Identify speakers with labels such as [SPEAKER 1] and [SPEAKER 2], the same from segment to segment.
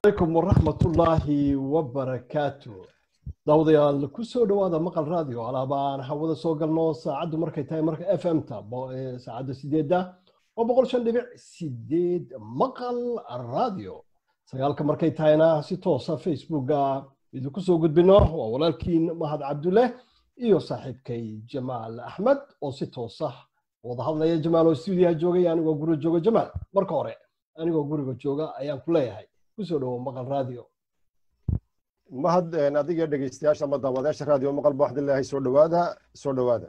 [SPEAKER 1] عليكم ورحمة الله وبركاته dawdayaal ku soo dhowaada maqal radio alaabaan hawada soo galno saacaddu markay tahay marka f m ta saacadda sideedda waa boqol shan dhibic sideed maqal radio sagaalka markay tahayna si toosa facebooka idinku soo gudbino waa walaalkiin mahad cabdulle iyo saaxiibkay jamaal axmed oo si toosa wada hadlaya jamaal oo stuudiyaha joogay anigoo guriga jooga jamaal marka hore anigoo guriga jooga ayaan ku leeyahay kusoo dhowo maqal radio
[SPEAKER 2] mahad adiga dhegeystayaasha ama daawadayaasha raadiyo maqal ba waxaan leeyahay soo dhowaada soo dhowaada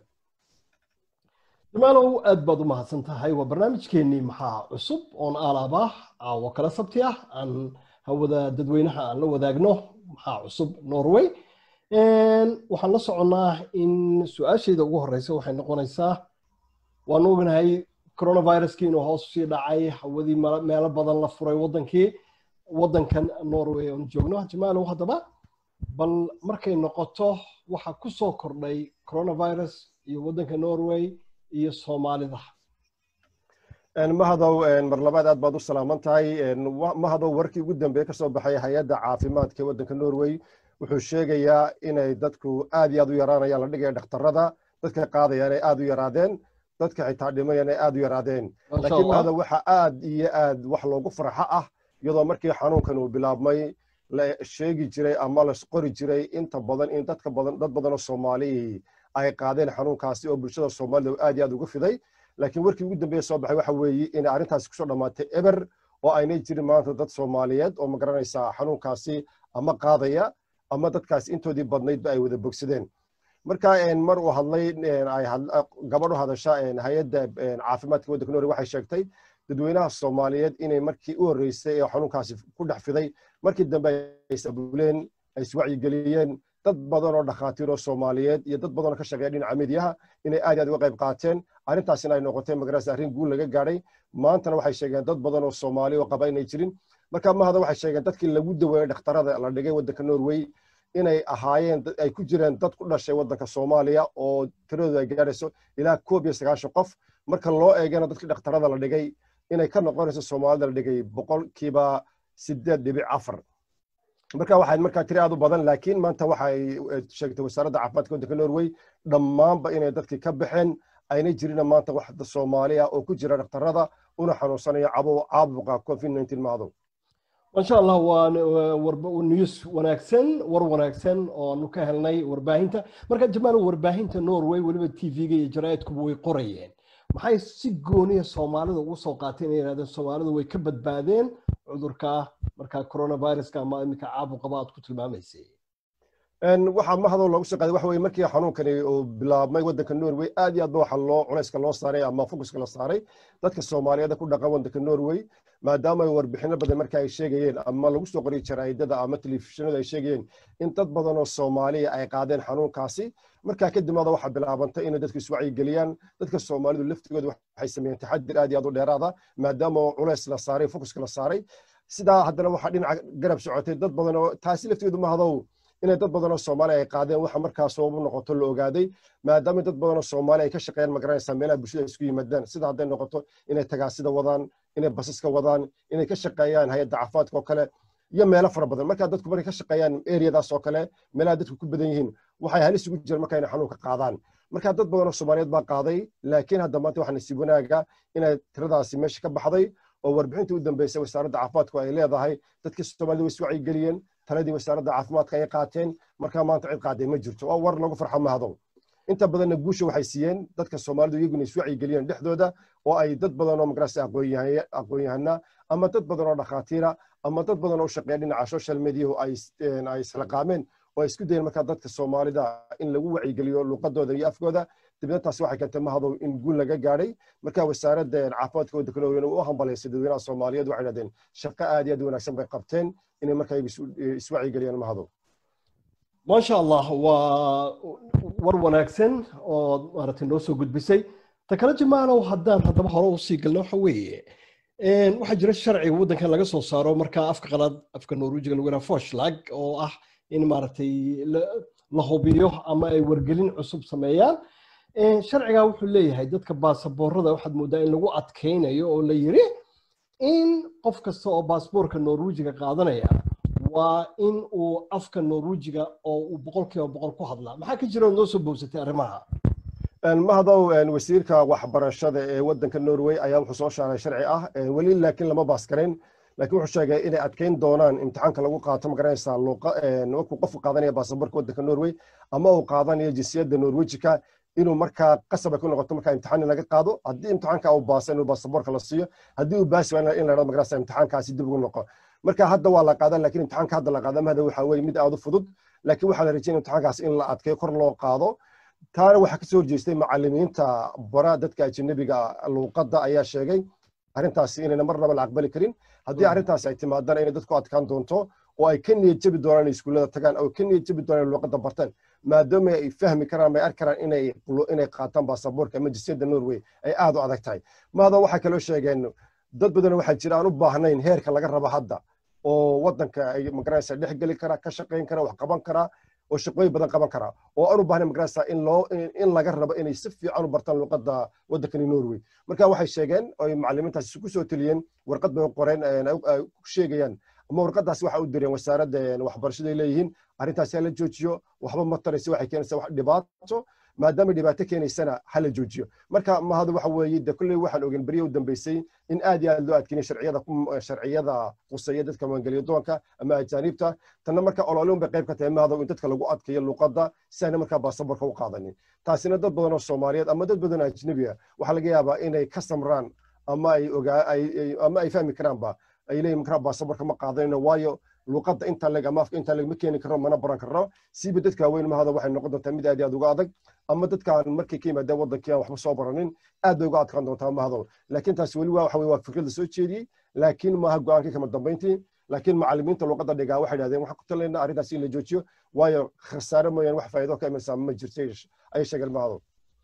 [SPEAKER 1] jamaalow aad baad u mahadsan tahay waa barnaamijkeennii maxaa cusub oon aalaaba caawo kala sabti ah aan hawada dadweynaha aan la wadaagno maxaa cusub norway waxaan la soconnaa in su-aashayda ugu horeysa waxay noqonaysaa waan ognahay coronaviruskii inuu hoos usii dhacay hawadii meelo badan la furay wadankii waddankan norway oon joogno jamaalow haddaba bal markay noqoto waxa ku soo kordhay coronavirus iyo waddanka norway iyo soomaalida
[SPEAKER 2] mahadow mar labaad aad baad u salaaman tahay mahadow warkii ugu dambeeye kasoo baxay hay-adda caafimaadka ee waddanka norway wuxuu sheegayaa inay dadku aad iyo aad u yaraanayaan la dhigaya dhakhtarada dadka qaadayaan ay aad u yaraadeen dadka xitaa dhimayaan ay aad u yaraadeen laakiin mahadow waxa aad iyo aad wax loogu farxo ah iyadoo markii xanuunkan uu bilaabmay la sheegi jiray ama la qori jiray inta badan in dadka badan dad badan oo soomaali ay qaadeen xanuunkaasi oo bulshada soomaalida aad iyo aad uga fiday laakiin warkii ugu dambeeye soo baxay waxa weeye inay arrintaasi kusoo dhammaatay eber oo aynay jirin maanta dad soomaaliyeed oo magaranaysaa xanuunkaasi ama qaadaya ama dadkaasi intoodii badnaydba ay wada bogsadeen marka mar uu hadlay gabadh u hadasha hay-adda caafimaadka waddanka norway waxay sheegtay dadweynaha soomaaliyeed inay markii u horreysay ee xanuunkaasi ku dhex fiday markii dambe ay sabuuleen ay iswacyigeliyeen dad badan oo dhakhaatiir oo soomaaliyeed iyo dad badan oo ka shaqeeya dhinaca midiyaha inay aad aad uga qayb qaateen arrintaasina ay noqotay magarasa arrin guul laga gaadhay maantana waxay sheegeen dad badan oo soomaali oo qaba inay jirin marka mahada waxay sheegeen dadkii lagu daweeyey dhakhtarada la dhigay waddanka norway inay ahaayeen ay ku jireen dad ku dhashay waddanka soomaaliya oo tiradooda ay gaadhayso ilaa koob iyo sagaashan qof marka loo eegana dadkii dhakhtarada la dhigay inay ka noqonayso soomaalida la dhigay boqolkiiba sideed dhibic afar marka waxay markaa tiri aad u badan laakiin maanta waxay sheegtay wasaaradda caafimaadka waddanka norway dhammaanba inay dadkii ka baxeen ayna jirina maanta wax soomaali ah oo ku jira dhakhtarada una xanuunsanayo caabuqa covid nineteen maado
[SPEAKER 1] masha allah waa news wanaagsan war wanaagsan oonu ka helnay warbaahinta marka jamaal warbaahinta norway weliba t v-ga iyo jaraa'idkuba way qorayeen maxay si gooniya soomaalida ugu soo qaateen inay yidhahdeen soomaalida way ka badbaadeen cudurka markaa coronaviruska ama iminka caabuqaba aad ku tilmaamaysay
[SPEAKER 2] waxaa mahadoo loogu soo qaaday waxa weye markii xanuunkani uu bilaabmay waddanka norway aad iyo aad ba waxa loo culayska loo saaray ama fokuska la saaray dadka soomaaliyeed ku dhaqan waddanka norway maadaama warbixino badan marka ay sheegayeen ama lagu soo qoriyay jaraa'idada ama telefishinada ay sheegayeen in dad badan oo soomaaliya ay qaadeen xanuunkaasi markaa kadib maada waxaa bilaabantay inay dadku iswacyigeliyaan dadka soomaalidu laftigooda waxay sameeyeen taxadir aad iyo aad u dheeraada maadaama culays la saaray fokuska la saaray sidaa haddana waxaa dhinaca garab socotay dad badan oo taasi laftigeedu mahadow inay dad badan oo soomaaliya ay qaadeen waxa markaa sabab u noqoto la ogaaday maadaama dad badan oo soomaaliya ay ka shaqeeyaan magaranaysaa meelaha bulshada isku yimaadaan sida hadday noqoto inay tagaasida wadaan inay basaska wadaan inay ka shaqeeyaan hay-adda caafimaadka oo kale iyo meelo fara badan markaa dadku markay ka shaqeeyaan eriyadaas oo kale meelaha dadku ku badan yihiin waxay halis ugu jiraan marka inay xanuunka qaadaan marka dad badan oo soomaaliyeed baa qaaday laakiin hadda maanta waxaa nasiib wanaaga inay tiradaasi meesha ka baxday oo warbixintii u dambeysay wasaaradda caafimaadku ay leedahay dadkii soomaalida way iswacyigeliyeen taladii wasaaradda caafimaadka ay qaateen markaa maanta cid qaaday ma jirto waa war lagu farxo mahadow inta badanna guusha waxay siiyeen dadka soomaalidu iyaguna iswacyigeliyeen dhexdooda oo ay dad badan oo magarasa aqoon-yahana ama dad badan oo dhakhaatiira ama dad badan oo shaqeeya dhinaca social mediahu ay islaqaameen oo ay isku dayeen markaa dadka soomaalida in lagu wacyigeliyo luqadooda iyo afkooda dibna taasi waxay keentay mahadow in guul laga gaadhay marka wasaaradda caafimaadka waddanka norway u hambalaysay dadweynaha soomaaliyeed waxay dhahdeen shaqo aad iyo aad wanaagsan bay qabteen inay markaa iswacyigeliyaan mahadow
[SPEAKER 1] maasha allah waa war wanaagsan oo maaragtay noo soo gudbisay ta kale jamaalow haddaan haddaba hore usii galno waxa weeye waxaa jira sharciga waddankan laga soo saaro markaa afka qalaad afka norwejiga lagu yidhaha foshlag oo ah in maaragtay la hubiyo ama ay wargelin cusub sameeyaan sharcigaa wuxuu leeyahay dadka baasaboorada waxaad moodaa in lagu adkaynayo oo la yiri in qof kasta oo baasboorka norwejiga qaadanaya waa in uu afka norwejiga oo uu boqolkiiba boqol ku hadlaa maxaa ka jira oo noo soo bowsatay arrimaha
[SPEAKER 2] mahadow wasiirka waxbarashada ee wadanka norway ayaa wuxuu soo shaaray sharci ah weli laakiin lama baaskarayn laakiin wuxuu sheegay inay adkeyn doonaan imtixaanka lagu qaato magaranaysaa markuu qofku qaadanaya baasaboorka wadanka norway ama uu qaadanayo jinsiyadda norwejika inuu markaa qasaba ku noqoto markaa imtixaan laga qaado haddii imtixaanka uu baasa inuu baasaboorka la siiyo haddii uu baasi waa in la dhado magaranaysaa imtixaankaasi dib ugu noqo marka hadda waa la qaadan laakiin imtixaanka hadda la qaada mahada waxaa weye mid aad u fudud laakiin waxaa la rajeynaya imtixaankaas in la adkeeyo kor loo qaado taana waxaa kasoo horjeestay macalimiinta bara dadka ajanabiga luuqadda ayaa sheegay arrintaasi inayna marnaba la aqbali karin haddii arrintaasi ay timaadana inay dadku adkaan doonto oo ay ka niyad jabi doonaan inay iskuullada tagaan oo ka niyad jabi doonaan luuqadda bartaan maadaama ay fahmi karaan ama ay arki karaan inay inay qaataan baasaboorka ama jinsiyadda norway ay aad u adag tahay maada waxay kaloo sheegeen dad badan waxaa jira aan u baahnayn heerka laga rabo hadda oo wadanka ay magaranaysa dhex geli kara ka shaqayn kara wax qaban kara oo shaqooyin badan qaban kara oo aan u baahnayn magaranaysa in loo in laga rabo inay si fiican u bartaan luuqadda wadankani norway marka waxay sheegeen oo ay macalimiintaasi ku soo teliyeen warqad bay u qoreen ay ku sheegayaan ama warqadaasi waxa u direen wasaaradda waxbarashada ay leeyihiin arrintaasi hala joojiyo waxba ma taraysa waxay keenaysaa wax dhibaato maadaama dhibaato keenaysana hala joojiyo marka mahadu waxa weeye de kulley waxaan ogen beriya u dambeysay in aad iyo aad loo adkeynay sharciyada sharciyada quseeya dadka maangeliyo doonka ama ajaanibta tanna marka ololin bay qayb ka tahay mahadu in dadka lagu adkeeyo luuqadda si ayna markaa baasaborka u qaadanin taasina dad badan oo soomaaliyeed ama dad badan oo ajnabi ah waxaa laga yaabaa inay ka samraan ama ay ogaa ama ay fahmi karaanba ay leeyihin markaa baasaborka ma qaadanayno waayo luuqadda intaa leg ama afka intaa leg ma keeni karno mana baran karno siiba dadka waaweyn mahada waxay noqon doontaa mid aad iyo aad uga adag ama dadkaan markay ka yimaadeen wadankii aan waxba soo baranin aad bay uga adkaan doontaa mahado laakiin taasi weli waa waxa weye waa fikrada soo jeediyey laakiin maaha go-aankii kama dambayntii laakiin macalimiinta luuqadda dhigaa waxay dhahdeen waxaan ku talaynaa arrintaas in la joojiyo waayo khasaare mooyaan wax faa'iido ka imanaysaa ma jirto ayay sheegeen mahado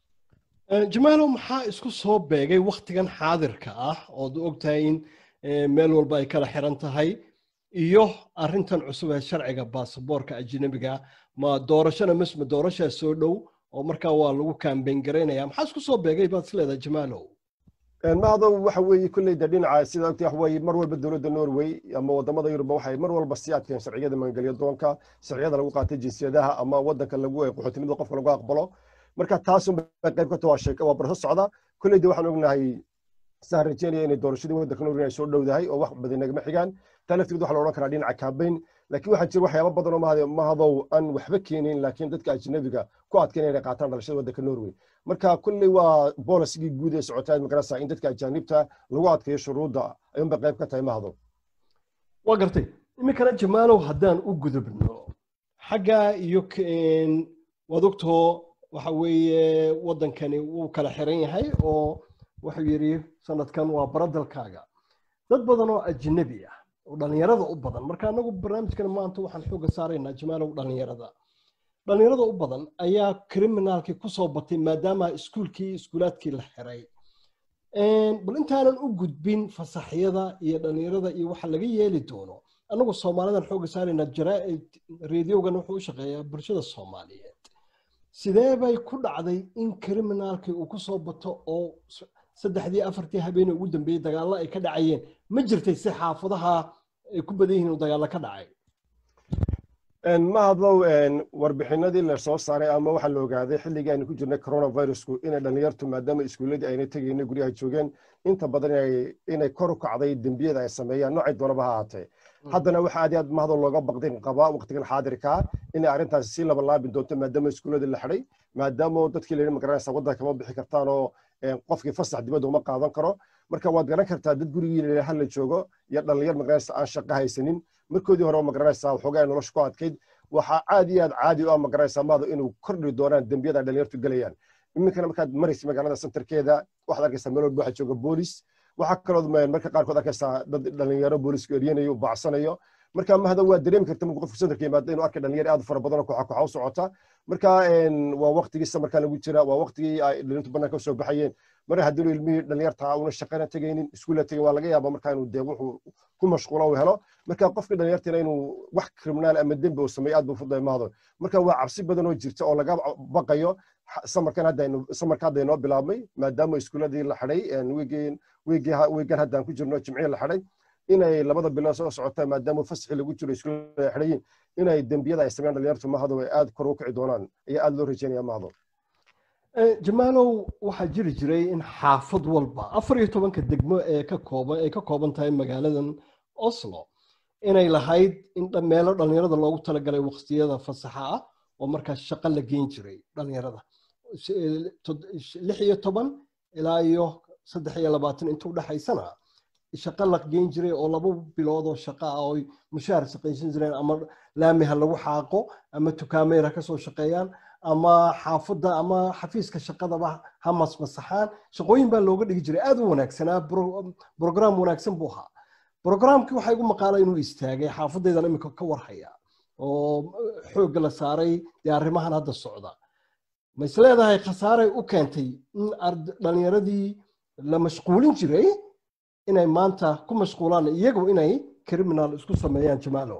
[SPEAKER 1] jamaalow maxaa isku soo beegay waktigan xaadirka ah ood ogtahay in meel walba ay kala xiran tahay iyo arrintan cusub ee sharciga baasaboorka ajnabiga ma doorashona masma doorashaa soo dhow oo markaa waa lagu kaambeyn garaynaya maxaa isku soo beegay baad isleedahay jamaalow
[SPEAKER 2] mahado waxa weeye kulley de dhinaca sida ogtay wax weeye mar walba dowladda norway ama wadamada yurubba waxay mar walba sii adkeen sharciyada maangelyo doonka sharciyada lagu qaatay jinsiyadaha ama wadanka lagu qaxootinimada qofka lagu aqbalo marka taasun bay qayb ka tahay waa sheeko waa barso socda kulley de waxaan ognahay saan rajeynaya inay doorashadii wadanka norway ay soo dhowdahay oo wax badan nagama xigaan taa laftigeed waxaa la odhan karaa dhinaca kaabeyn laakiin waxaa jira waxyaaba badan oo mahad mahadow aan waxba keenin laakiin dadka ajnabiga ku adkeyn inay qaataan dhalashada wadanka norway marka kulley waa bolisigii guud ee socotaa magarasa in dadka ajaanibta lagu adkeeyo shuruudda ayuunbay qayb ka tahay mahadow
[SPEAKER 1] waa gartay iminkana jamaalow haddaan u gudubno xagga iyo waad ogtoo waxa weeye wadankani wuu kala xiran yahay oo wuxuu yidhi sanadkan waa baradalkaaga dad badan oo ajnabi ah oo dhallinyarada u badan marka anagu barnaamijkan maanta waxaan xooga saaraynaa jamaalow dhallinyarada dhallinyarada u badan ayaa criminaalkii kusoo batay maadaama iskuulkii iskuulaadkii la xiray bal intaanan u gudbin fasaxyada iyo dhallinyarada iyo waxa laga yeeli doono anagu soomaalidan xooga saaraynaa jaraaid reediyogan wuxuu u shaqeeyaa bulshada soomaaliyeed sidee bay ku dhacday in criminaalkii uu kusoo bato oo saddexdii afartii habeenee ugu dambeeyey dagaallo ay ka dhacayeen ma jirtay si xaafadaha ay ku badan yihiin uu dagaallo ka dhacay
[SPEAKER 2] mahadlow warbixinadii la soo saaray ama waxaa la ogaaday xilligii aynu ku jirnay coronavirusku inay dhallinyartu maadaama iskuulladii ayna tegayna guryaha joogeen inta badan inay kor u kacday dembiyada ay sameeyaan noocay doonaba ha ahaatee haddana waxa aad iyo aad mahadoo looga baqdin qabaa waqtigan xaadirkaa inay arrintaasi sii laba laabin doonto maadaama iskuulladii la xidhay maadaama dadkii la yidhi magaranaysa waddanka kama bixi kartaan oo qofkii fasax dibadda uma qaadan karo marka waad garan kartaa dad gurigii la hal la joogo iyo dhallinyar magaranaysa aan shaqo haysanin markoodii hore magaranaysa waxoogaa nolosha ku adkayd waxaa aad iyo aad caadi u ah magaranaysa maado inuu kordhi doonaan dembiyada dhallinyartu gelayaan iminkana markaad maraysa magaalada centerkeeda waxaad arkaysaa meel walba waxaa jooga boolis waxaa kaloo marka qaarkood arkaysaa dad dhalinyaro boolisku eryanayo bacsanayo marka mahada waa dareemi karta markuu qofku centerka yimaado inuu arkay dhalinyaro aad fara badan oo kooxa kooxa u socota marka waa waqtigii samarkaa lagu jira waa waqtigii ay dhalintu banaanka usoo baxayeen mar haddii ilmihii dhalinyarta una shaqana tegaynin iskuulla tegin waa laga yaaba marka inuu dee wuxuu ku mashquula uu helo marka qofkii dhalinyartina inuu wax kriminaal ama dembi uu sameeyo aad buu fuday mahado marka waa cabsi badan oo jirta oo laga baqayo samarkan haddaynu samarka hadda inoo bilaabmay maadaama iskuuladii la xidhay wiigii wiigii wiigan haddaan ku jirno jimcihii la xidhay inay labada bilood soo socota maadaama fasaxii lagu jiro iskuulada ay xidhayiin inay dembiyada ay sameeyaan dhalinyartu mahado ay aad kor u kici doonaan ayaa aad loo rajeynaya mahado
[SPEAKER 1] jamaalow waxaa jiri jiray in xaafad walba afar iyo tobanka degmo ee ka kooban ay ka kooban tahay magaaladan oslo inay lahayd in meelo dhalinyarada loogu talagalay waqtiyada fasaxa ah oo markaas shaqo la geyn jiray dhalinyarada lix iyo toban ilaa iyo saddex iyo labaatan inta udhexaysana shaqo la geyn jiray oo laba bilood oo shaqo ah oo mushaar shaqaysan jireen ama laami ha lagu xaaqo ama tukaameer ha kasoo shaqeeyaan ama xaafadda ama xafiiska shaqadaba ha masmasaxaan shaqooyin baa looga dhigi jiray aad u wanaagsanaa brogram wanaagsan buu ahaa brogramkii waxaa igu maqaala inuu istaagay xaafadaydan imika ka warhaya oo xoogga la saaray dee arrimahan hadda socda ma is leedahay khasaaray u keentay in dhalinyaradii la mashquulin jiray inay maanta ku mashquulaan iyagu inay criminal isku sameeyaan jamaalo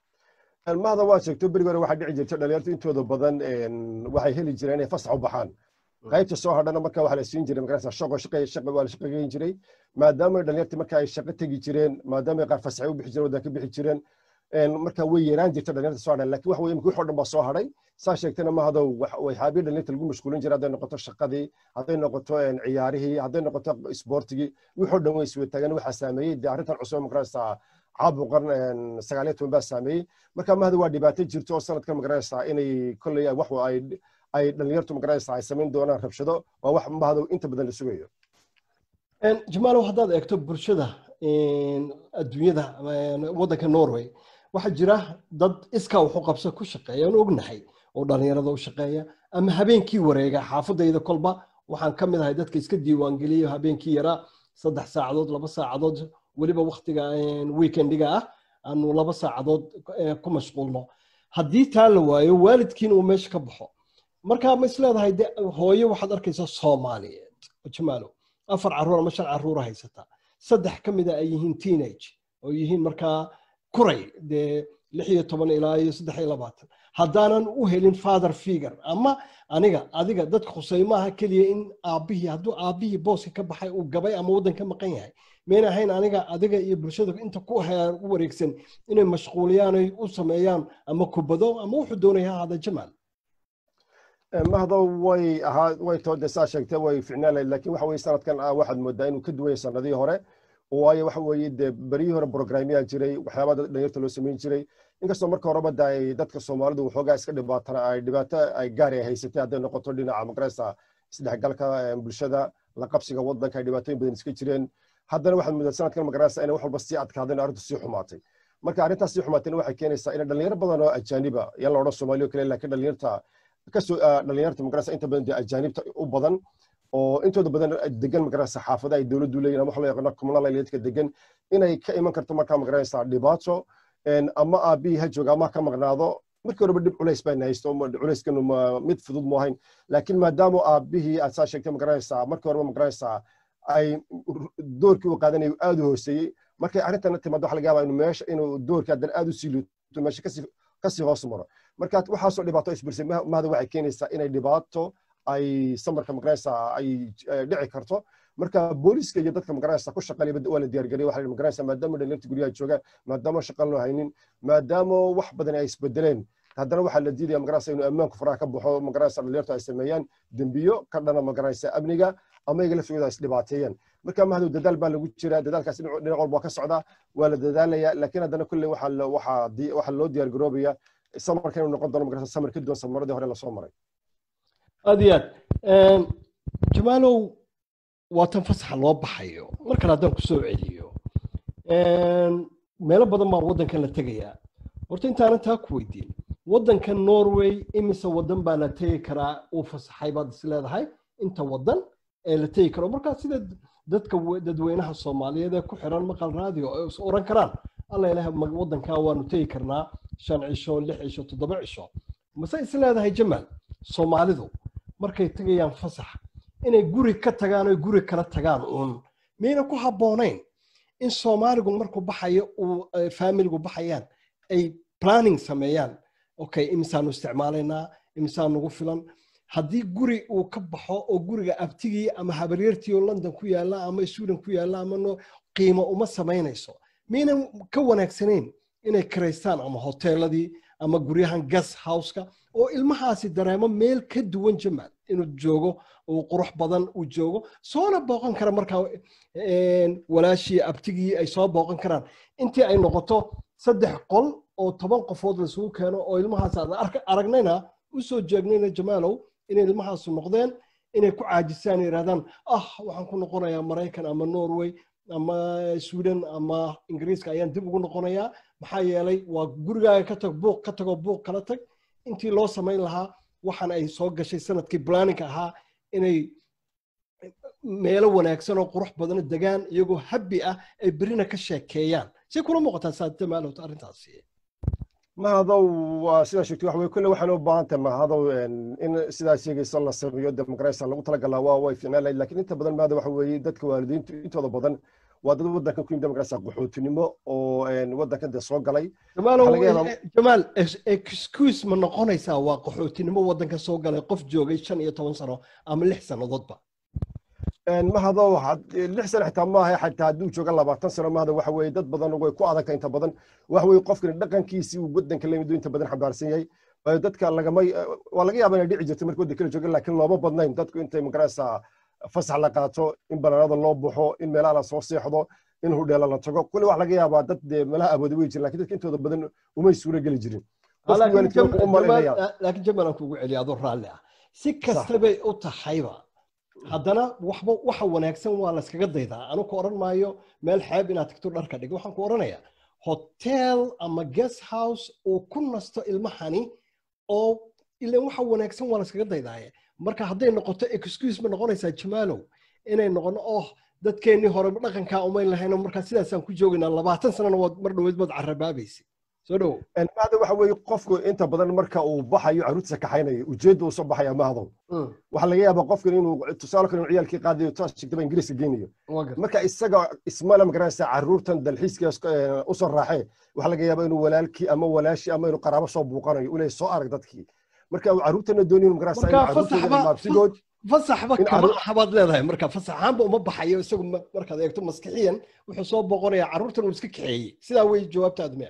[SPEAKER 2] mahada waa sheegto berigi hore waxaa dhici jirta dhalinyartu intooda badan waxay heli jireen inay fasax u baxaan qaybta soo hadhana marka waxaa la siin jiray magarasa shaqo shaqo shaqo waa la shaqageyn jiray maadaama dhalinyarta marka ay shaqo tegi jireen maadaama qaar fasaxay u bixi jireen waddan ka bixi jireen marka way yaraan jirta dhalinyarta soo hadhan laakiin wax weye imika wixoo dhan baa soo hadhay saa sheegtana mahado waxyaabihi dhalinyarta lagu mashquulin jiray hadday noqoto shaqadii hadday noqoto ciyaarihii hadday noqoto isboortigii wixoo dhan way iswataagan waxaa saameeyey dee arrintan cusub magarasa caabuqan sagaaliyo toban baa saameeyey marka mahada waa dhibaato jirto oo sanadkan magaraysaa inay kolley wax ay ay dhalinyartu magaraysaa ay samayn doonaan rabshado waa wax mahado inta badan la sugayo
[SPEAKER 1] jamaalow haddaad eegto bulshada adduunyada waddanka norway waxaa jira dad iskaa waxu qabso ku shaqeeya aan ognahay oo dhalinyarada u shaqeeya ama habeenkii wareega xaafadayda kolba waxaan ka mid ahay dadka iska diiwaangeliya habeenkii yaraa saddex saacadood laba saacadood weliba waktiga weekendiga ah aanu laba saacadood ku mashquulno haddii taa la waayo waalidkiina uu meesha ka baxo marka ma is leedahay de hooyo waxaad arkaysaa soomaaliyeed jamaalo afar caruur ama shan caruura haysata saddex ka mida ay yihiin teenage oo yihiin markaa kuray dee lix iyo toban ilaa iyo saddex iyo labaatan haddaanan u helin father figure ama aniga adiga dadka khusay maaha keliya in aabbihii hadduu aabbihii booska ka baxay uu gabay ama waddan ka maqan yahay mayna ahayn aniga adiga iyo bulshada inta ku u wareegsan inay mashquuliyaan ay u sameeyaan ama kubado ama wuxuu doonaya ha ahaada jamaal
[SPEAKER 2] mahdo way ahaa way toode saa sheegtay way ficnaan lahayd laakiin waxa weye sanadkan waxaad moodaa inuu ka duwan yahay sanadihii hore waayo waxa weeye dee beryihii hore programyaa jiray waxyaabaa dhalinyarta loo samayn jiray inkastoo marka horeba da ay dadka soomaalidu waxoogaa iska dhibaatana ay dhibaato ay gaari ay haysatay hadday noqoto dhinaca magaraysa isdhexgalka bulshada la qabsiga waddanka ay dhibaatooyin badan iska jireen haddana waxaad moodaa sanadkan magaraysa inay wax walba sii adkaadeen arrintu sii xumaatay marka arrintaas sii xumaatayna waxay keenaysaa in dhalinyaro badan oo ajaaniba yan la odhan soomaaliya kale laakiin dhalinyarta kasoo dhalinyarta magaraysa inta badan dee ajaanibta u badan oo intooda badan degan magaraysa xaafada ay dowladdu leeyihin ama wax loo yaqaano communal dadka degan inay ka iman karto markaa magaraysa dhibaato ama aabihii ha jooga ama ka maqnaado markii horeba dhib culays baan haysto culeyskanu mid fudud mu ahayn laakiin maadaama aabihii aad saa sheegtay magaraysa markii horeba magaraysa ay doorkii uu qaadanayo aad u hooseeyey markay arrintana timaado waxa laga yaabaa inuu meesha inuu doorkii haddana aad u sii luuto meesha kasii kasii hoos maro marka waxaasoo dhibaato isbirsay mahada waxay keenaysaa inay dhibaato ay samarka magaraysa ay dhici karto marka booliska iyo dadka magaraysa ku shaqalayba waa la diyaargariyay waxa magaraysa maadaama dhalinyarta guryaha joogaan maadaama shaqan loo haynin maadaama wax badan ay isbedeleen haddana waxaa la diidaya magaraysa inuu ammaanku faraha ka baxo magaraysa dhalinyartu ay sameeyaan dembiyo ka dhana magaraysa amniga ama iyaga laftigooda is dhibaateeyaan marka mahdow dadaal baa lagu jiraa dadaalkaas dhinac walba ka socdaa waa la dadaalaya laakiin haddana kulley waxaa loo diyaar garoobaya samarka inuu noqon doono magaraysa samar ka duwan samaradii hore lasoo maray
[SPEAKER 1] aad iyo aad jamaalow waa tan fasaxa loo baxayo mar kale haddaan ku soo celiyo meelo badan baa waddankan la tegayaa horta intaanan taa ku weydiin waddanka norway imise waddan baa la tegi karaa uu fasaxay baad is leedahay inta waddan ee la tegi karo markaa sida dadka dadweynaha soomaaliyeed ee ku xiran maqal raadiyo ay is oran karaan alla ilaah waddankaa waanu tegi karnaa shan cisho lix cisho toddoba cisho mase is leedahay jamaal soomaalidu markay tegayaan fasax inay guri ka tagaan oy guri kala tagaan uun miyayna ku habboonayn in soomaaligu markuu baxayo uu faamiligu baxayaan ay planning sameeyaan okay imisaanu isticmaalaynaa imisaa nagu filan haddii guri uu ka baxo oo guriga abtigii ama habaryartii oo london ku yaalla ama sweden ku yaalla ama no qiimo uma samaynayso miyaynan ka wanaagsanayn inay karaystaan ama hoteeladii ama guryahan gas houseka oo ilmahaasi dareemo meel ka duwan jamaal inuu joogo uu qurux badan uu joogo soona booqan kara markaa walaashii abtigii ay soo booqan karaan intii ay noqoto saddex qol oo toban qofood laisugu keeno oo ilmahaas aan aragnayna u soo jeegnayna jamaalow inay ilmahaasu noqdeen inay ku caajisaan yidhahdaan ah waxaan ku noqonayaa maraykan ama norway ama sweden ama ingiriiska ayaan dib ugu noqonayaa maxaa yeelay waa gurigaaga ka tag buuq ka tagoo buuq kala tag intii loo samayn lahaa waxaan ay soo gashay sanadkii planning ahaa inay meelo wanaagsan oo qurux badana degaan iyagoo habbi ah ay berina ka sheekeeyaan say kula muuqataa saadamaalowta arrintaasi
[SPEAKER 2] mahadow waa sidaa sheegtay waxa weye kolle waxaan u baahan tahay mahadow in sidaa sheegaysa la sameeyo demoqrasia lagu talagalaa waa way fiicnaan lahayd lakin inta badan maada waxa weeye dadka waalidiintu intooda badan waa dad waddankan ku yimid demoqrasia qaxootinimo oo waddankan dee soo galay
[SPEAKER 1] jamaal excuse ma noqonaysaa waa qaxootinimo waddanka soo galay qof joogay shan iyo toban sano ama lix sannadoodba
[SPEAKER 2] mahadow lix sano xitaa maaha xitaa hadduu jooga labaatan sano mahada waxa weeye dad badan way ku adagta inta badan waxa weeye qofkani dhaqankiisii uu waddanka lamid inta badan xambaarsan yahay dadka lagama waa laga yaaba inay dhici jirto marka waddanka la jooga laakiin looma badnayn dadku intay magaraysa fasax la qaato in banaanada loo baxo in meelaha la soo seexdo in hudheela la tago kulli wax laga yaabaa dad dee meelaha abooda wey jirin lakin dadka intooda badan umay suura geli jirin
[SPEAKER 1] laakiin jamaal aan kugu celiya adoo raalli ah si kastabay u tahayba haddana waxba waxa wanaagsan waa layskaga daydaa anu ku odhan maayo meel xeeb inaad tagto dharka dhig waxaan ku odhanayaa hotel ama guest house uu ku nasto ilmahani oo ilan waxa wanaagsan waa layskaga daydaaye marka hadday noqoto excuse ma noqonaysaa jamaalow inay noqono oh dadkeennii hore dhaqankaa umayn lahayno markaa sidaasaan ku joogaynaa labaatan sanana waad mar dhoweed baad carabaabaysa soo dhowo
[SPEAKER 2] mahada waxa weeye qofku inta badan marka uu baxayo caruurtiisa kaxaynayo ujeedda uu soo baxaya mahadow waxaa laga yaabaa qofkan inuu tusaale kale inuu ciyaalkii qaadayo taas shigtaba ingiriiska geynayo marka isaga ismala magaraysa caruurtan dalxiiska usoo raaxee waxaa laga yaabaa inuu walaalkii ama walaashii ama inuu qaraabo soo buuqanayo uu leeyahay soo arag dadkii marka uu caruurtana doonayo magaraysa inuu caruurtooda maabsigood
[SPEAKER 1] fasaxba kama habaad leedahay marka fasaxaanba uma baxayo isagu markaad eegto maskixiyan wuxuu soo boqonayaa carruurtan uu iska kaxeeyey sidaa wey jawaabtaadu miya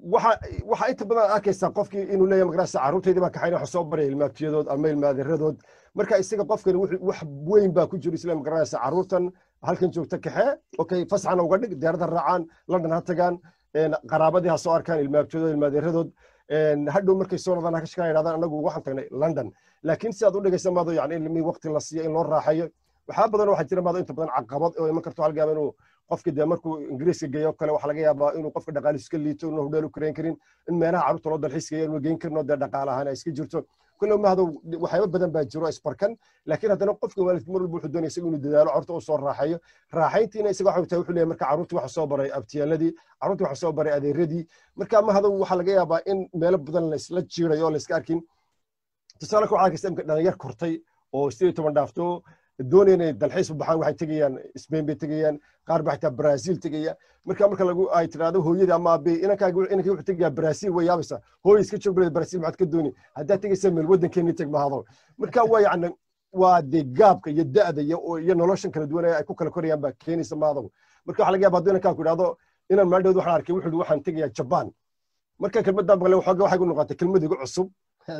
[SPEAKER 2] waxaa inta badan arkaysaa qofkii inuu leeyahay magarasa carruurtaydii baa kaxayn waxa soo baraya ilmaabtiyadood ama ilmaadaradood marka isaga qofkani wax weyn baa ku jiro isla magarasa carruurtan halkan joogta kaxe okay fasaxana uga dhig diyaarada raacaan london ha tagaan qaraabadii ha soo arkaan ilmaabtiyadood ilmaadaradood hadhow markay soo noqdaan ha ka shaqaa yidhahdaan anagu waxaan tagnay london laakiin si aad u dhegaysa maado yani ilmii waqti la siiyo in loo raaxayo waxaa badan waxaa jira maado inta badan caqabad oo iman karto halgaaba inuu qofki dee markuu ingiriiska geeyo kale waxaa laga yaabaa inuu qofka dhaqaaliis iska liito inuu hudheel u karayn karin in meelaha carruurta loo dalxiis geeyo inuu geyn karin oo dee dhaqaale ahaan ay iska jirto kulle mahado waxyaaba badan baa jiro isbarkan laakiin haddana qofka waalidka mar walba wuxuu doonaya isaga inuu dadaalo carruurta u soo raaxayo raaxayntiina isaga waxa tahay wuxuu leeyahay marka carruurta waxa soo baray abtiyaaladii carruurta waxa soo baray adeeradii marka mahado waxaa laga yaabaa in meelo badan laysla jiirayo oo layska arkin tusaale ka waxaa arkaysa imka dhalinyar kortay oo sideed toban dhaafto doonaya inay dalxiis u baxaan waxay tegayaan spain bay tegayaan qaar baa xitaa brazil tegaya marka marka lagu ay tidhaahdo hooyada ama abe inankaaga inankii wuxuu tegayaa brazil way yaabaysa hooy iska joog baleed brazil maxaad ka dooni haddaad tegaysa meel waddankeennii teg mahado marka waa yacni waa dee gaabka iyo da'da iyo noloshan kala duwan ay ku kala korayaan baa keenaysa mahado marka waxaa laga yaaba hadduu inankaa ku idhahdo inaan maaldhood waxaan arkay wuxuu waxaan tegayaa jaban marka kelmaddaa maqle waxooga waxay ku noqotay kelmad igu cusub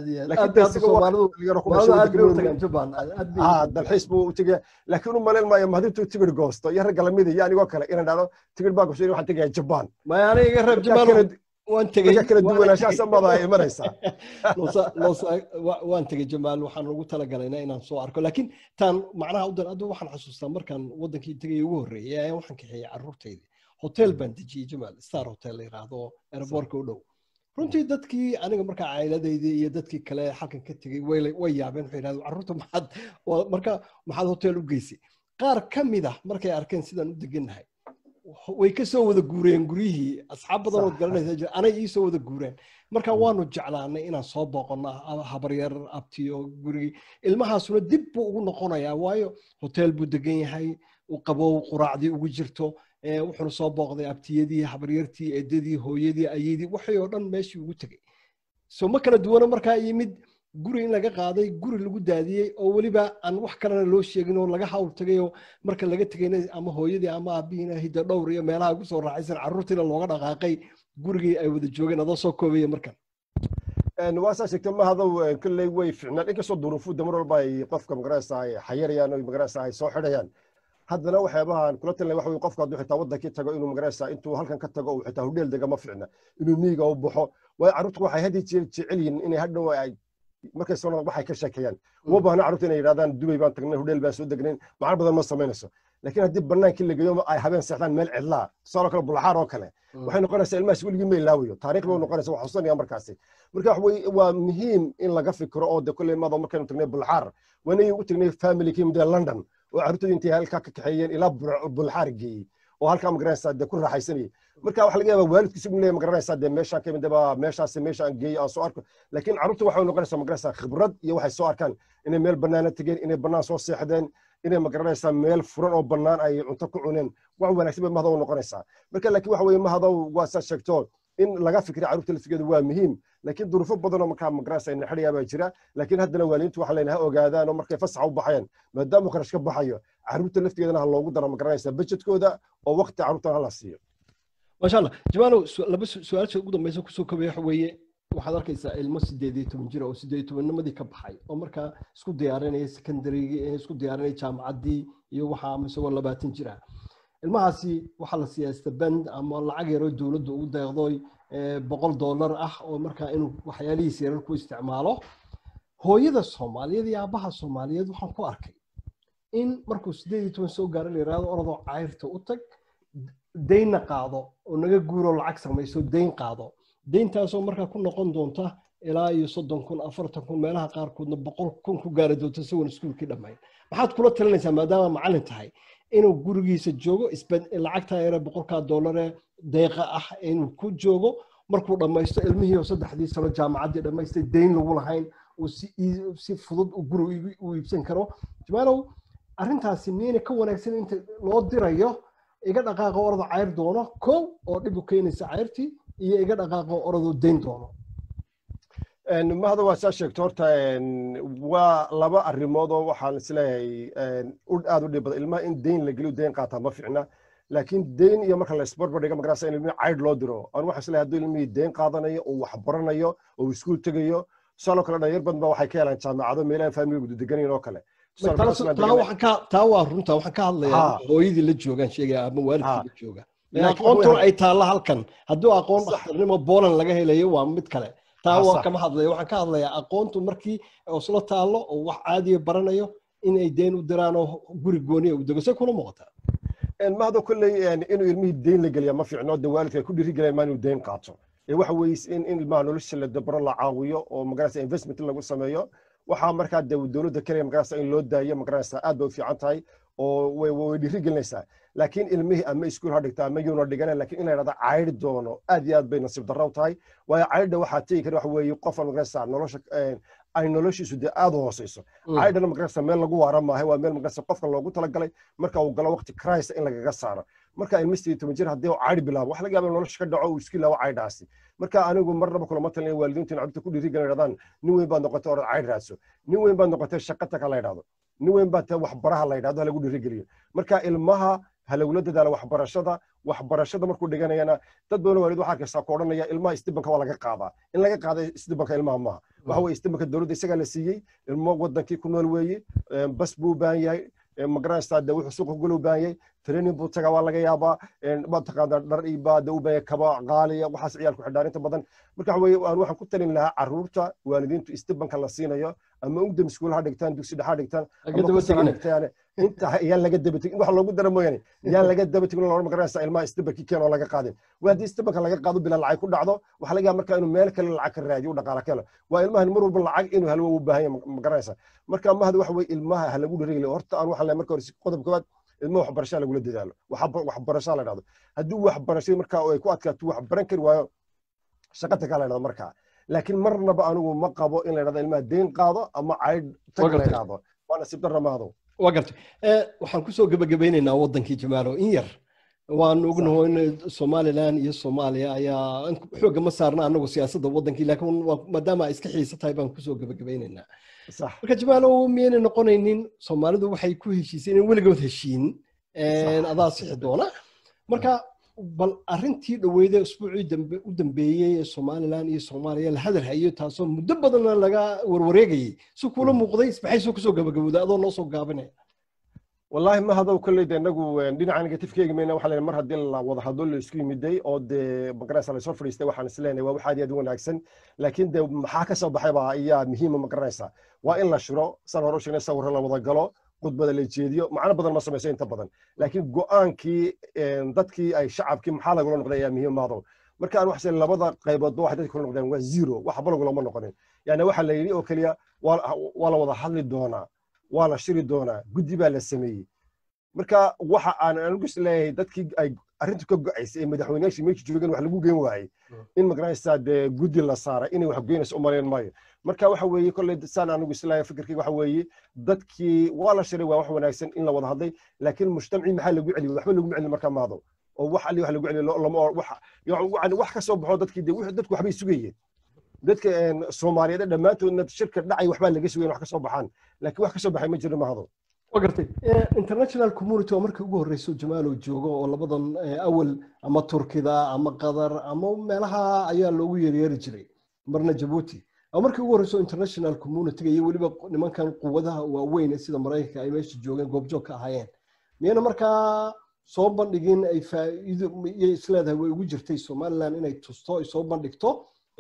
[SPEAKER 2] dalxiis buu u tegaya laakiin u malayn maayo mahadintuu tigir goosto iyo ragga lamida iyo anigoo kale inaan dhahdo tigir baa goshay waxaan tegaya jabaan kala duwanaanshahaas amada ay imanaysaa
[SPEAKER 1] waan tegey jamaal waxaan ugu talagalayna inaan soo arko laakiin taan macnaha u dan aduu waxaan xasuustaa markaan waddankii tegay ugu horreeyay ayaan waxaan kaxeeyey carruurtaydi hotel baan dejiyey jamaal star hotel la yidhaahdo aeroboortka u dhow runtii dadkii aniga markaa cailadaydii iyo dadkii kale halkan ka tegey way yaabeen waxay yidhahdeen carruurta maxaad marka maxaad hotel u geysay qaar ka mid ah markay arkeen sidaan u degannahay way ka soo wada guureen guryihii asxaab badan ood garanaysa jira anay ii soo wada guureen marka waanu jeclaanay inaan soo booqonno habaryar abtiyo gurigii ilmahaasuna dib buu ugu noqonayaa waayo hotel buu degan yahay qabow quraacdii ugu jirto wuxuuna soo booqday abtiyadii habaryartii eedadii hooyadii ayadii waxay oo dhan meeshii ugu tegey so ma kala duwana markaa yimid guri in laga qaaday guri lagu daadiyey oo weliba aan wax kalena loo sheegin oo laga hawl tagay oo marka laga tegayna ama hooyadii ama aabihiina hidda dhowr iyo meelaha ugu soo raaxaysan carruurtiina looga dhaqaaqay gurigii ay wada joogeen adoo soo koobaya markan
[SPEAKER 2] waa saa sheegtay mahadow kolley way ficnaan inkastoo duruufuda mar walba ay qofka magaraysa ay xayarayaan oo magaraysa ay soo xidhayaan haddana waxyaabahan kula talin waxa weye qofka hadduu xitaa waddankii tago inuu magaraysa intuu halkan ka tago uu xitaa hudheel dega ma ficna inuu miyiga u baxo waayo carruurtu waxay hadii jeer jecel yihiin inay hadhow ay markay soo noqdaan waxay ka sheekeeyaan uma baahna carruurta inay yidhahdaan dubay baan tagnay hudheel baan soo degnayn macno badan ma samaynayso laakiin haddii bannaankii la geeyo ay habeen seexdaan meel cidlaa tusaaloo kale bulaxaar oo kale waxay noqonaysaa ilmahaas weligii ma ilaawayo taariikh bay noqonaysa wax xusanaya markaasi marka wax weye waa muhiim in laga fikiro oo de kolley maado markaynu tagnay bulaxaar waanay u tagnay family ka yimid london oo carruurtooda intay halkaa ka kaxeeyeen ilaa bulaxaar geeyey oo halkaa magaranaysaa dee ku raaxaysanayay marka waxa laga yaabaa waalidkiisa uu leeyahay magaranaysaa dee meeshaan ka midaba meeshaasi meeshaan geeyo aan soo arko laakiin carruurta waxay noqonaysaa magaranaysaa khibrad iyo waxay soo arkaan inay meel bannaana tegeen inay bannaan soo seexdeen inay magaranaysaa meel furan oo bannaan ay cunto ku cuneen wax wanaagsan bay mahadow noqonaysaa marka laakiin waxa weye mahadow waa saa sheegto in laga fikira carruurta laftigeeda waa muhiim laakiin duruufo badan oo markaa magaranaysa ina xidhayaa baa jira laakiin haddana waalidiintu waxa layna ha ogaadaan oo markay fasaxa u baxayaan maadaama kharash ka baxayo carruurta laftigeedana ha loogu daro magaranaysa bajetkooda oo waqti carruurtana hala siiyo
[SPEAKER 1] maasha allah jamaalow laba su-aasha ugu dambaysa kusoo kobaya waxa weeye waxaad arkaysaa ilmo sideed iyo toban jira oo sideed iyo tobannimadii ka baxay oo markaa isku diyaarinaya secondarygii isku diyaarinaya jaamacaddii iyo waxa ama isagoo labaatan jira ilmahaasi waxaa la siyaasta band ama lacag yaroo dowladda ugu deeqdoy boqol dollar ah oo markaa inuu waxyaalihiisa yarar ku isticmaalo hooyada soomaaliyeed iyo aabbaha soomaaliyeed waxaan ku arkay in markuu sideed iyo toban soo gaaro la yidhahdo orodoo cayrta u tag daynna qaado oo naga guuroo lacag samayso dayn qaado dayntaasoo markaa ku noqon doonta ilaa iyo soddon kun afartan kun meelaha qaarkoodna boqol kun ku gaari doonta isagoon iskuulkii dhammayn maxaad kula talinaysaa maadaama macallin tahay inuu gurigiisa joogo lacagtaa yare boqolkaa dollaree deeqa ah inuu ku joogo markuu dhammaysto ilmihii oo saddexdii sano jaamacaddii dhammaystay dayn lagu lahayn uu si fudud guri u iibsan karo jamaalow arrintaasi miyayna ka wanaagsan inta loo dirayo iga dhaqaaqo orado cayr doono kow oo dhib u keenaysa cayrtii iyo iga dhaqaaqo oradoo dayn doono
[SPEAKER 2] mahada waa saa sheegto horta waa laba arrimood oo waxaan isleeyahay aad u dhib badan ilmaha in dayn la geliyo dayn qaataa ma ficna laakiin dayn iyo marka la isbarbar dhiga magarasa in ilmihi caydh loo diro anu waxaan isleeyahay hadduu ilmihii dayn qaadanayo oo wax baranayo oo iskuul tegayo tusaaloo kale dhalinyar badan ba waxay ka helaan jaamacado meelahan faamiligu deganayn oo kale
[SPEAKER 1] taa waa runta waxaan ka hadlayaa hooyadii la joogaan sheegaya ama waalidkii la jooga aqoontuna ay taalla halkan hadduu aqoon dhakhtarnimo booland laga helayo waa mid kale taa waa kama hadlaya waxaan ka hadlayaa aqoontu markii isla taallo oo wax caadiya baranayo inay deen u diraan oo guri gooniya u dego say kula muuqataa
[SPEAKER 2] mahado kolley inuu ilmihii deyn la geliya ma fiicno de waalidka ay ku dhiiri gelayaan maa inuu deyn qaato waxa weeye in in ilmaha nolosha la dabaro la caawiyo oo magaraysa investment lagu sameeyo waxaa markaa de dowladda kenya magaraysa in loo daayo magaraysa aad bay u fiican tahay oo way dhiiri gelinaysaa laakiin ilmihii ama iskuul ha dhigta ama yuuna dhigana laakiin in la yidhahda caydhi doono aad iyo aad bay nasiib darro u tahay waayo caydha waxaa tegi kara waxa weeye qofan magaraysa nolosha ay noloshiisu dee aad u hooseyso caydhana magaraysa meel lagu waara maahay waa meel magaraysa qofka loogu talagalay marka uu galo waqti christ in lagaga saaro marka ilma sideed toban jir haddii uu caydhi bilaabo wax laga yaaba nolosha ka dhaco uu iski laawo caydhaasi marka anigu marnaba kulama talin waalidiintu in cabdita ku dhiiri gelin yidhahdaan nin weyn baad noqotay orad caydh raadso nin weyn baad noqotay shaqata ka la yidhahdo nin weyn baad tahay waxbaraha la yidhahdo ha lagu dhiiri geliyo marka ilmaha ha lagula dadaalo waxbarashada waxbarashada markuu dhiganayana dad badan waalid waxaa arkaysaa ku odhanaya ilmaha istibanka waa laga qaadaa in laga qaada istibanka ilmaha maaha waxa weye istibanka dowladda isagaa la siiyey ilmo wadankii ku nool weeye bas buu u baahan yahay magaranaysaa de wuxuu suuqa gula u baahan yahay training buu tagaa waa laga yaabaa mataqaanaa dhar ibaa de u baahan kaba qaaliya waxaas ciyaalku xidhaarinta badan marka waxa weye waxaan ku talin lahaa carruurta waalidiintu istibanka la siinayo ama ugdam iskuul ha dhigtaan dugsi dhex ha dhigtaan dhigtaan inta yaan laga dabategin wax loogu dara mooyaane yaan laga dabategin loo magaranaysa ilmaha istibankii keen oo laga qaadin waa haddii istibanka laga qaado bilaa lacag ku dhacdo waxaa laga yaaba marka inuu meel kale lacag ka raadiyo u dhaqaala ka helo waa ilmahan mar walba lacag inuu halwo u baahan yahay magaranaysa marka mahada waxa weye ilmaha ha lagu dhiirigeliyo horta aan waxaan leeyahay marka hore qodob koowaad ilmaha waxbarashaa lagula dadaalo waxbarashaa la dhahdo haddii waxbarashada marka ay ku adkaato wax baran kari waayo shaqata kaa la dhahdo markaa laakiin marnaba anigu ma qabo in la dhahdo ilmaha deyn qaado ama caydh tag la dhahdo waa nasiib darra mahado
[SPEAKER 1] waa gartay waxaan kusoo gebagabaynaynaa waddankii jamaalo in yar waan ognaho in somalilan iyo soomaaliya ayaa xooga ma saarna anagu siyaasadda waddankii laakiin maadaama ay iska xiisa tahay baan kusoo gabagabaynaynaa marka jamaalow miyaynay noqonaynin soomaalidu waxay ku heshiisay inay weligood heshiin adaa sixi doona marka bal arrintii dhoweyda usbuucii u dambeeyey ee somalilan iyo soomaaliya la hadal hayo taasoo muddo badanna laga warwareegayay si kuula muuqday maxay soo kusoo gabagabowday adoo noo soo gaabinaya
[SPEAKER 2] wallaahi ma hadow kolley de inagu dhinaca negatifkeegi mayna waxa leeyahay mar haddii la wada hadlo la isku yimiday oo dee magaranaysa la soo fadhiistay waxaan is leenahay waa wax aad iyo aad u wanaagsan laakiin de maxaa ka soo baxay baa ayaa muhiima magaranaysa waa in la shiro san hore u sheegnay sawirro la wada galo khudbada la jeediyo macno badan ma samayso inta badan laakiin go'aankii dadkii ay shacabkii maxaa lagula noqday ayaa muhiim maado marka aan waxse labada qayboodba waxay dadka kula noqdeen waa zero waxba lagulama noqonin yani waxa la yidhi oo keliya waa la wada hadli doonaa waa la shiri doonaa guddi baa la sameeyey marka waxa aan anigu is leeyahay dadkii ay arrintu ka go'aysay ee madaxweynayaashii meesha joogeen wax lagu geen waayey in magaranaysaa dee guddi la saaray inay wax goynayso u malayn maayo marka waxa weeye kolley saan anigu is leeyahay fikirkayga waxa weeye dadkii waa la shiray waa wax wanaagsan in la wada hadlay laakiin mujtamacii maxaa lagu celiyey waxba lagu celin marka maado oo wax ali wax lagu celiyo lama wax wax ka soo baxo dadkii dee dadku waxbay sugayeen dadka soomaaliyeed dhammaantoodna shirka dhacay waxbaa laga sugayen wax ka soo baxaan laakiin wax ka soo baxay ma jiro mahado
[SPEAKER 1] waa gartay international community waa markii ugu horreyso jamaalow joogo oo labadan awal ama turkida ama qatar ama meelaha ayaa loogu yeeryeeri jiray marna jabuuti waa markii ugu horreyso international communityga iyo weliba nimankan quwadaha waaweyn sida maraykanka ay meesha joogeen goobjoog ka ahaayeen miyayna markaa soo bandhigin ay faa'iido iyay isleedahay way ugu jirtay somaliland inay tusto ay soo bandhigto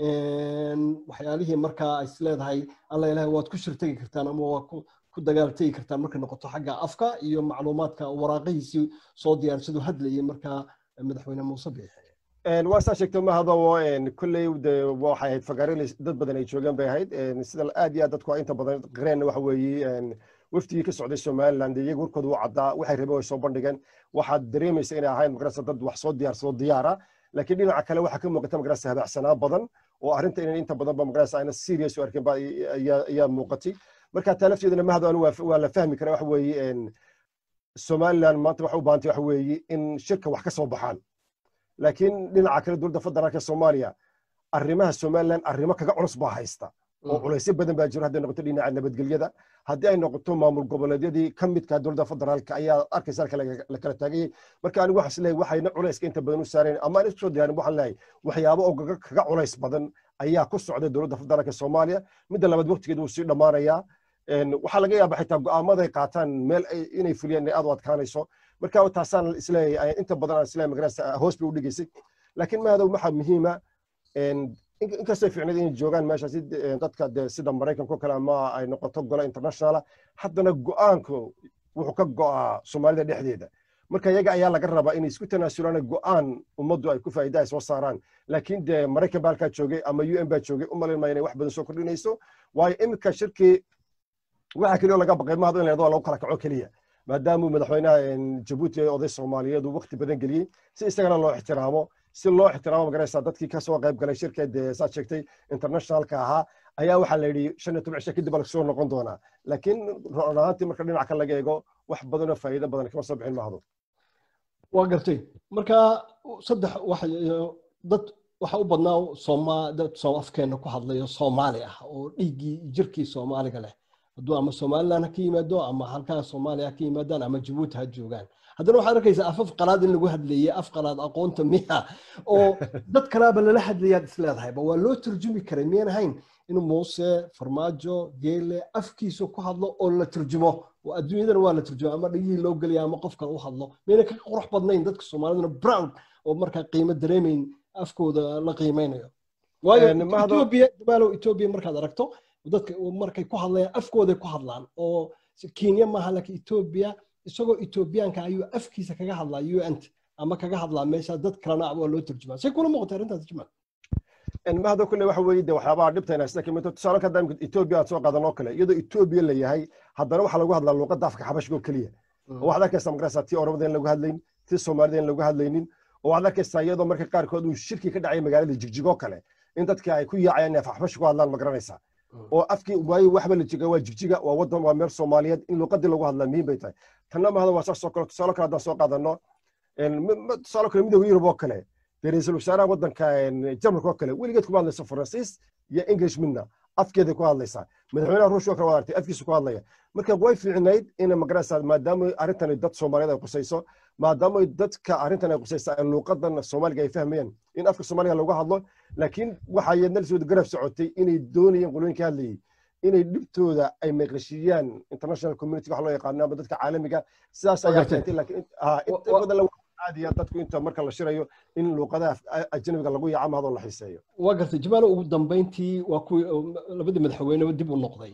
[SPEAKER 1] waxyaalihii markaa ay isleedahay alla ilahay waad ku shirtegi kartaan ama waa ku dagaal tegi kartaan markay noqoto xagga afka iyo macluumaadka waraaqihiisii soo diyaarsaduu hadlayay markaa madaxweyne muuse biixi
[SPEAKER 2] waa saa sheegto ma hadabo kolley de waxay ahayd fagaarele dad badan ay joogeen bay ahayd sida aad iyo aad dadku inta badan qareen waxa weeye waftigii ka socday somaliland iyaga warkooda u caddaa waxay rabeen way soo bandhigeen waxaad dareemaysa inay ahayn magarasa dad wax soo diyaarsado diyaara laakiin dhinaca kale waxaa ka muuqata magarasa habacsanaa badan oo arrinta inay inta badan ba magarasa ayna serious u arkin ba ayaa muuqatay marka taa lafteedana mahado anu waa la fahmi karaa waxa weeye somaliland maanta waxa u baahantay waxa weeye in shirka wax ka soo baxaan laakiin dhinaca kale dowladda federaalka soomaaliya arrimaha somaliland arrimo kaga culus baa haysta oo culaysyo badan baa jiro hadday noqoto dhinaca nabadgelyada haddii ay noqoto maamul goboleedyadii ka midka dowladda federaalka ayaa arkaysa la kala taagayay marka anigu waxaan isleeyahay waxayna culayska inta badan u saareen ama aan isku soo diyaarin waxaan leeyahay waxyaabo oo kaga culays badan ayaa ku socday dowladda federaalka soomaaliya midda labaad waqtigeeda wuu sii dhammaanayaa waxaa laga yaaba xitaa go'aamada ay qaataan meel inay fuliyaan inay aad u adkaanayso marka taasaan isleeyahay inta badan aan isleeyahay magarasa hoos bay u dhigaysay laakiin maadow waxaa muhiima inkastay fiicneed inay joogaan meeshaasi dadka de sida maraykanka oo kale ama ay noqoto golo internationala haddana go'aanku wuxuu ka go'aa soomaalida dhexdeeda marka iyaga ayaa laga rabaa inay isku tanaasulaan go'aan ummaddu ay ku faa'iida ay soo saaraan laakiin de maraykan baa halkaa joogay ama u n baa joogay u malayn maya inay wax badan soo kordhinayso waayo iminka shirkii waxa keliya laga baqay mahado in la yadoo lagu kala kaco keliya maadaamuu madaxweynaha jabuuti ee oday soomaaliyeed uu waqti badan geliyey si isagana loo ixtiraamo si loo ixtiraamo magaraysa dadkii kasoo qayb galay shirka dee saad sheegtay internationalka ahaa ayaa waxaa la yidhi shan iyo toban cisho kadib baa lasoo noqon doonaa laakiin run ahaantii marka dhinaca kale laga eego wax badanoo faa'iido badan kama soo bixin mahado
[SPEAKER 1] waa gartay marka saddex wax dad waxa u badnaa sooma dad soo afkeena ku hadlayo soomaali ah oo dhiiggii jirkii soomaaliga leh hadduu ama somaliland ha ka yimaado ama halkaa soomaaliya ha ka yimaadaan ama jabuuti ha joogaan haddana waxaad arkaysaa afaf qalaad in lagu hadlayay af qalaad aqoonta miya oo dad kalaaba lala hadlayaad isleedahayba waa loo turjumi karay miyan ahayn inuu muuse farmaajo geele afkiisa ku hadlo oo la turjumo oo adduunyadana waa la turjumo ama dhigihii loo gelaya ama qof kale u hadlo miyana ka qurux badnayn dadka soomaaliduna brown oo markaa qiimo dareemayn afkooda la qiimeynayo waayo etoobiya damaalow etoobiya markaad aragto dadka markay ku hadlayaan afkooday ku hadlaan oo kenya maaha laakiin etoobiya isagoo etoobiyaanka ayuu afkiisa kaga hadlaa un ama kaga hadlaa meesha dad kalena waa loo turjumaa say kula muuqata arrintaas jamaal
[SPEAKER 2] mahado kule waxa weeye de waxyaabaha dhibtayna sida kamid tusaale ka daamka etoobiya aan soo qaadanoo kale iyadoo etoobiya la yahay haddana waxaa lagu hadlaa luuqadda afka xabashiga oo keliya oo waxaad arkaysaa magaraysaa tii oromada in lagu hadlayn tii soomaalida in lagu hadlaynin oo waxaad arkaysaa iyadoo marka qaarkood uu shirki ka dhacay magaalada jigjigoo kale in dadka ay ku yaacayaan inay xabashi ku hadlaan magaranaysaa oo afkii waayo waxba la jiga waa jigjiga waa wadan waa meel soomaaliyeed in luuqadii lagu hadlaa muhiim bay tahay tanna mahada waa saas oo kale tusaale kale haddaan soo qaadano tusaale kale midooda yurub oo kale dee ra-iisul wasaaraha waddanka jarmalka oo kale weligeed kuma hadlayso faransiis iyo english midna afkeeda ku hadlaysaa madaxweynaha ruushka oo kale waa artay afkiisa ku hadlaya marka way fiicnayd in magaraysa maadaama arrintani dad soomaaliyeed ay qusayso maadaama dadka arrintan ay qusaysa ay luuqadan soomaaliga ay fahmayaan in afka soomaaliga lagu hadlo laakiin waxaa iyadna lasoo garab socotay inay doonayeen qolooyinka hadlayay inay dhibtooda ay maqashiyaan international community wax loo yaqaano ama dadka caalamiga sidaas ayaa keentay laakiin inta badan la caadiya dadku inta marka la shirayo in luuqadaha ajnabiga lagu yaco mahadoo la xiiseeyo
[SPEAKER 1] waa gartay jamaalo ugu dambeyntii waa kuwii labadii madaxweyneba dib u noqday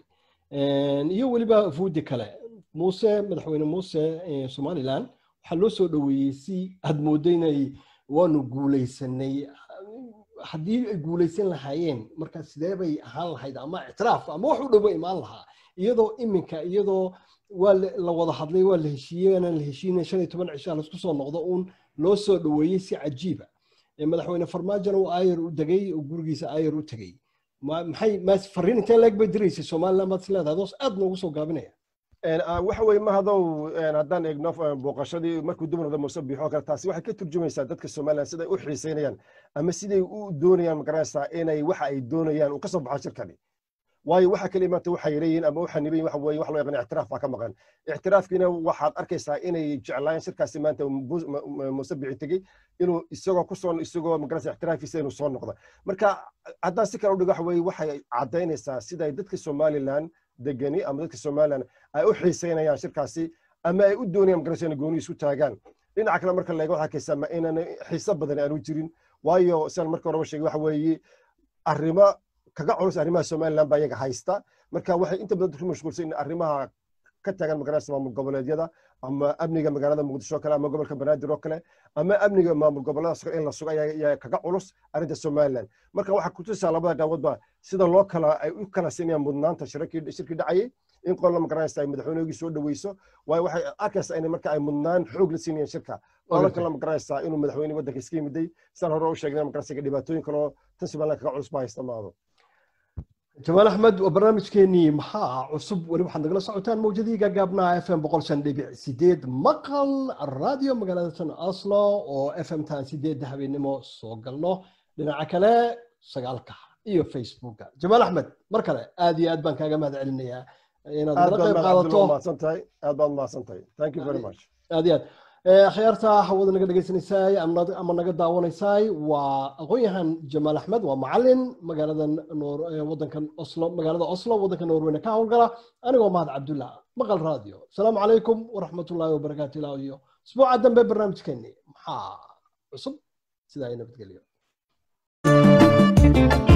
[SPEAKER 1] iyo weliba fuudi kale muuse madaxweyne muuse somaliland waxaa loo soo dhoweeyey si aad mooddo inay waanu guulaysanay haddii ay guulaysan lahaayeen marka sidee bay ahaan lahayd ama ictiraaf ama wax u dhowo imaan lahaa iyadoo iminka iyadoo waa la wada hadlay waa la heshiiyey aanan la heshiinin shan iyo toban cishaa laisku soo noqdo uun loo soo dhoweeyey si cajiiba madaxweyne farmaajona uu aayar u degay oo gurigiisa aayar u tegey maxay maas fariin intee leeg bay diraysay somaliland baad is leedahay doos aad noogu soo gaabinaya
[SPEAKER 2] waxa weye mahadow haddaan eegno booqashadii markuu dib noqda muuse biixo kale taasi waxay ka turjumaysaa dadka somaliland siday u xiiseynayaan ama siday u doonayaan magaraysaa inay waxa ay doonayaan uu ka soo baxo shirkani waayo waxa kale maanta waxay leeyihiin ama waxa nibayin waxa weye wax loo yaqaan ictiraaf baa ka maqan ictiraafkiina waxaad arkaysaa inay jeclaayeen shirkaasi maanta muuse biixi tegey inuu isagoo ku soo isagoo magaraysa ictiraafiisa inuu soo noqdo marka haddaan si kale u dhigo waxa weye waxay caddaynaysaa siday dadka somaliland degani ama dadka somaliland ay u xiiseynayaan shirkaasi ama ay u doonayaan magaraysa inay gooni isu taagaan dhinaca kale marka laega waxaa arkaysaa ma inaan xiise badan aanu jirin waayo sidaan marka horeba sheegay waxa weeye arrimo kaga culus arrimaha somaliland baa iyaga haysta marka waxay inta badan ku mashquulsan in arrimaha ka taagan magaraysa maamul goboleedyada ama amniga magaalada muqdisho oo kale ama gobolka banaadir oo kale ama amniga maamul goboleedaas in la sugo ayaa kaga culus arrinta somaliland marka waxaa kutusaa labada dhaawadba sida loo kala ay u kala siinayaan mudnaanta shirkii dhacayay in qolla magaraysa ay madaxweyneygii soo dhaweyso waayo waxay arkaysaa in marka ay mudnaan xoog la siinayaan shirka qola kale magaraysaa inuu madaxweyne waddanka iska yimiday sidaan hore u sheegnay magaraysa dhibaatooyin kaloo tan somaliland kaga culus ba haysta maado
[SPEAKER 1] jamaal axmed waa barnaamijkeenii maxaa cusub weli waxaad nagala socotaan mawjadii gaagaabnaa f m boqol shan dhibic sideed maqal radio magaalada tan oslo oo f m tan sideedda habeenimo soo galno dhinaca kale sagaalka iyo facebooka jamaal axmed mar kale aad iyo aad baan kaaga mahad celinayaa inaad nala qayb qaadato
[SPEAKER 2] aad baad mahadsantahay thank you very much
[SPEAKER 1] aad iyo aad akhyaarta hawada naga dhegaysanaysaay ama naga daawanaysaay waa aqoon-yahan jamaal axmed waa macalin magaalada wadankan oslo magaalada oslo wadanka norweyne ka howlgala anigoo mahad cabdullah maqal radio asalaamu calaykum waraxmatullaahi wabarakaatu ilaa iyo isbuuca dambe barnaamijkeeni maxaa cusub sidaa ay nabadgelyo